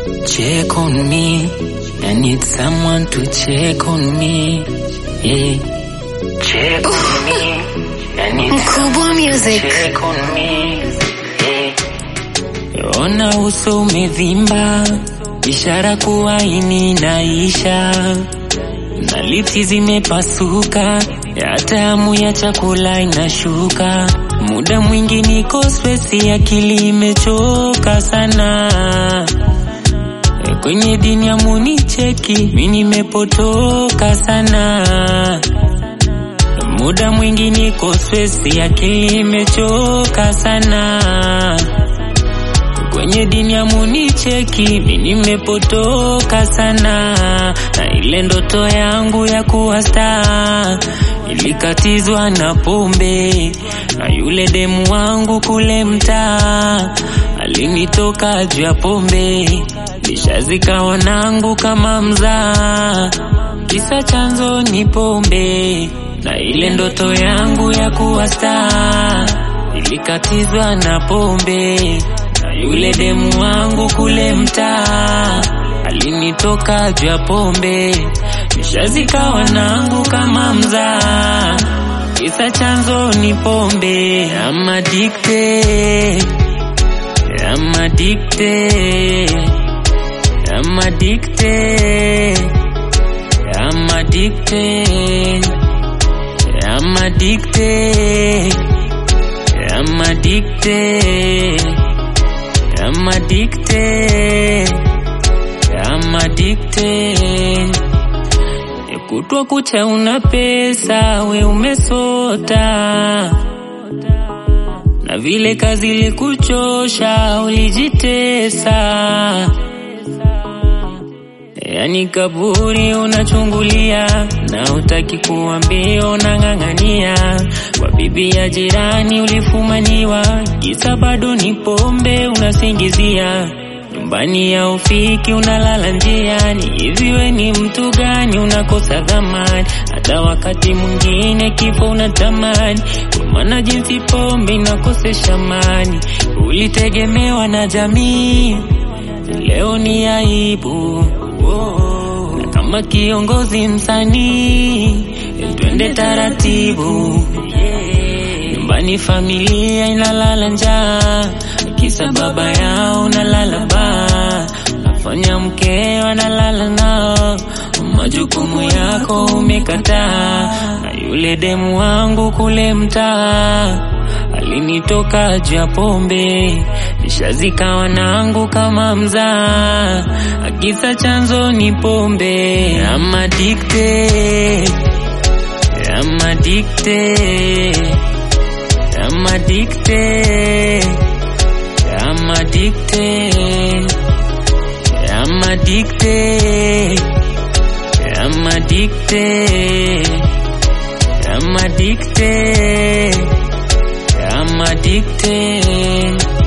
check on me. I need someone to check on me. Yeah. Check on me. I need Mkubwa Music. check on me. Yeah. Ona uso umevimba, ishara kuwa ini inaisha, na lipsi zimepasuka, hata hamu ya chakula inashuka. Muda mwingi niko stresi, akili imechoka sana. Kwenye dini ya municheki, mi nimepotoka sana. Muda mwingi niko stresi, akili imechoka sana. Kwenye dini ya municheki, mi nimepotoka sana. Na ile ndoto yangu ya kuwa star ilikatizwa na pombe, na yule demu wangu kule mtaa alinitoka juu ya pombe, nishazika wanangu kama mzaa, kisa chanzo ni pombe, na ile ndoto yangu ya kuwa star ilikatizwa na pombe, na yule demu wangu kule mtaa alinitoka juu ya pombe, nishazika wanangu kama mzaa, kisa chanzo ni pombe. I'm addicted, I'm addicted, I'm addicted, I'm addicted, I'm addicted, I'm addicted, I'm addicted, I'm addicted. Kutwa kucha una pesa, we umesota, na vile kazi ilikuchosha ulijitesa, yani kaburi unachungulia na utaki kuambia, unang'ang'ania kwa bibi ya jirani ulifumaniwa, kisa bado ni pombe unasingizia nyumbani ya ufiki unalala njiani, hivi we ni mtu gani? Unakosa dhamani, hata wakati mwingine kifo unatamani, kwa maana jinsi pombe inakosesha amani. Ulitegemewa na jamii, leo ni aibu. Na kama kiongozi msanii, twende taratibu nyumbani familia inalala njaa, kisa baba yao nalala baa, nafanya mkeo analala nao, majukumu yako umekataa, na yule demu wangu kule mtaa alinitoka juu ya pombe, nishazika wanangu kama mzaa, akisa chanzo ni pombe. I'm addicted, I'm addicted I'm addicted. I'm addicted. I'm addicted. I'm addicted. I'm addicted. I'm addicted.